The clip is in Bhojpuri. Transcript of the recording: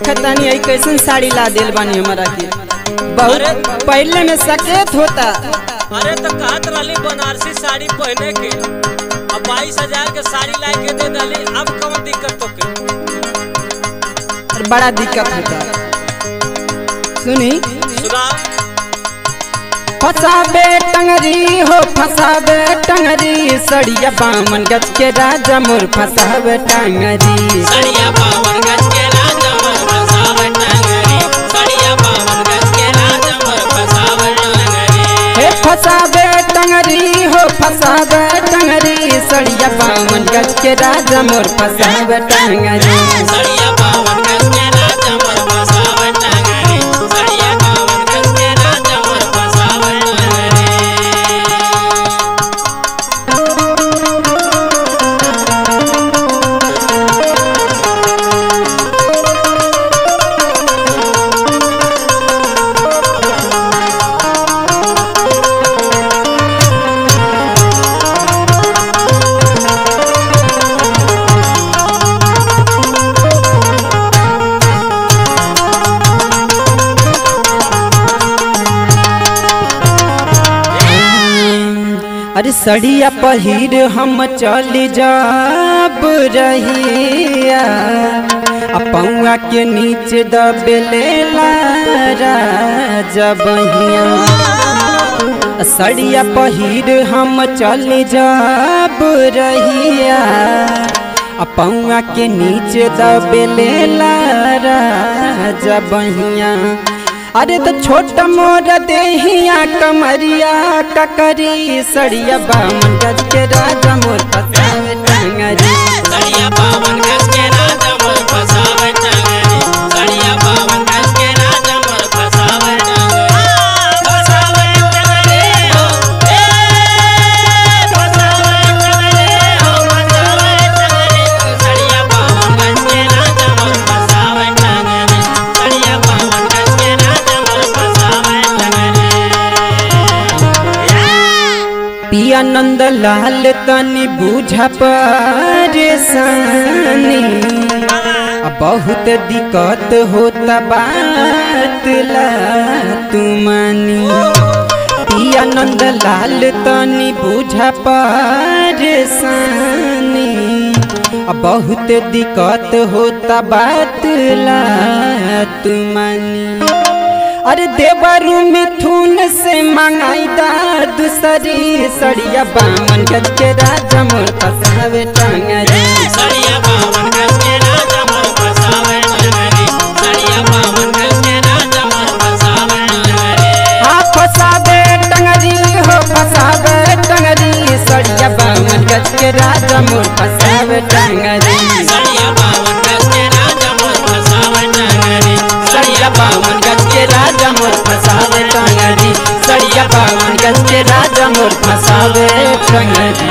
देखतानी आई कैसन साड़ी ला दिल बानी हमारा के बहुत पहले में सकेत होता अरे तो कहत रहली बनारसी साड़ी पहने के अब बाईस हजार के साड़ी ला के दे डाली अब कौन दिक्कत तो के और बड़ा दिक्कत होता सुनी सुना फसाबे टंगरी हो फसाबे टंगरी सड़िया बामन गज के राजा मोर फसाबे टंगरी सड़िया पावन गज के राजा मोर फसावन टंगरी सड़िया पावन गज के राजा मोर फसावन टंगरी हे फसाबे टंगरी हो फसाबे टंगरी सड़िया बामन गज के राजा मोर फसाबे टंगरी सड़िया पावन गज के राजा मोर फसावन टंगरी सड़िया पावन गज के राजा मोर फसावन टंगरी अरे सड़िया पहिर हम चल जाब रहिया आ पौआ के नीचे दबेले जबहिया सड़िया पहिर हम चल जाब रहिया आ पौआ के नीचे दबेले जबहिया अरे तो छोट मोर देहिया कमरिया ककरी सड़िया बामन गज के राजा मोर फसावे टंगरी सड़िया पावन गज के राजा मोर फसावन टंगरी सड़िया पावन गज के राजा मोर फसावन टंगरी फसावन टंगरी हो ए फसावन टंगरी हो फसावन टंगरी सड़िया पावन गज के राजा मोर फसावन टंगरी सड़िया पावन गज के राजा मोर फसावन टंगरी पिया नंद लाल तनी बूझा परेशानी आ बहुत दिक्कत होता बात ला तुमानी पिया नंद लाल तनी बूझा परेशानी आ बहुत दिक्कत होता बात ला तुमानी अरे देवरु मिथुन से मंगाई दा दूसरी सड़िया बामन गज के राजा मोर फसावे टंगरी सड़िया पावन गज के राजा मोर फसावन टंगरी सड़िया पावन गज के राजा मोर फसावन टंगरी हाँ फसावे टंगरी हो फसावे टंगरी सड़िया बामन गज के राजा मोर फसावे टंगरी सड़िया पावन गज के राजा मोर फसावन टंगरी सड़िया बामन गज के राजा मोर फसावे टंगरी सड़िया बामन गज के राजा मोर फसावे टंगरी